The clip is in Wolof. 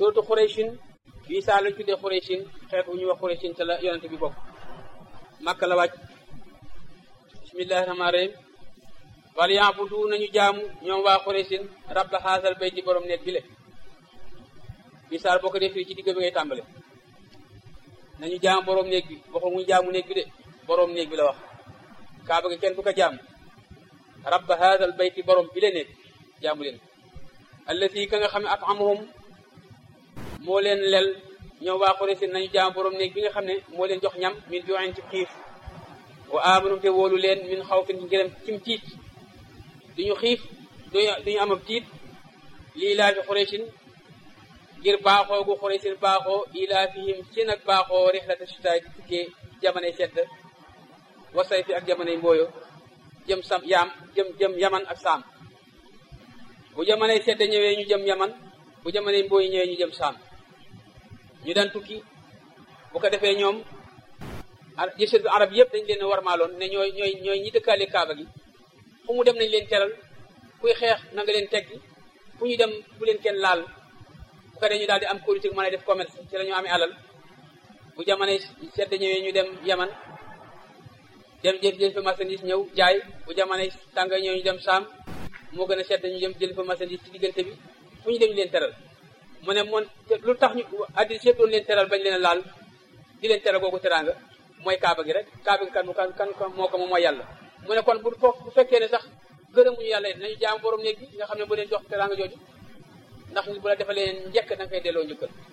surtout xuraysin bii saa lañ tuddee xuraysin xeet wu ñuy wax xuraysin te la yonente bi bokk màkka la wàcc bismillahi rahmaani rahim wal yaabudu nañu jaamu ñoom waa xuraysin rabba haasal bayti borom néeg bi le bii saar boo ko dee firi ci digg bi ngay tàmbale nañu jaamu borom néeg bi waxu mu jaamu néeg bi de borom néeg bi la wax kaaba gi kenn du ko jaamu rabba haasal bayti borom bi le néeg jaamu leen allati ka nga xam ne atamahum moo leen lel ñoom waa Quraysh nañu jaam borom néeg bi nga xam ne moo leen jox ñam min ju'in ci xiif wa amanu te wóolu leen min xawfin ngërëm cim tiit duñu xiif duñu am ab tiit lii laa fi Quraysh ngir baaxoo gu Quraysh baaxoo ilaa fihim ci nag baaxoo rixlata sitaay di tukkee jamonoy sedd wasay fi ak jamonoy mbooyo jëm sam yaam jëm jëm yaman ak saam bu jamonoy sedd ñëwee ñu jëm yaman bu jamonoy mbooy ñëwee ñu jëm saam ñu daan tukki bu ko defee ñoom jësët arab yëpp dañ leen warmaaloon ne ñooy ñooy ñooy ñi dëkkaale kaaba gi fu mu dem nañ leen teral kuy xeex na nga leen teggi fu ñu dem bu leen kenn laal bu ko defee ñu daal di am politique mën a def commerce ci la ñu amee alal bu jamonoy sedd ñëwee ñu dem yaman dem jël jël fa marchandise ñëw jaay bu jamonoy tànga ñëw ñu dem saam moo gën a sedd ñu dem jël fa marchandise ci diggante bi fu ñu dem ñu leen teral mu ne moon lu tax ñu addi yëpp doon leen teral bañ leen a laal di leen teral googu teraanga mooy kaaba gi rek kaaba gi kan kan kan moo ko moom mooy yàlla mu ne kon bu foofu bu fekkee ne sax gërëmuñu yàlla it nañu jaam borom néeg bi nga xam ne bu leen jox teraanga jooju ndax bu la defalee njëkk da nga koy delloo njëkkal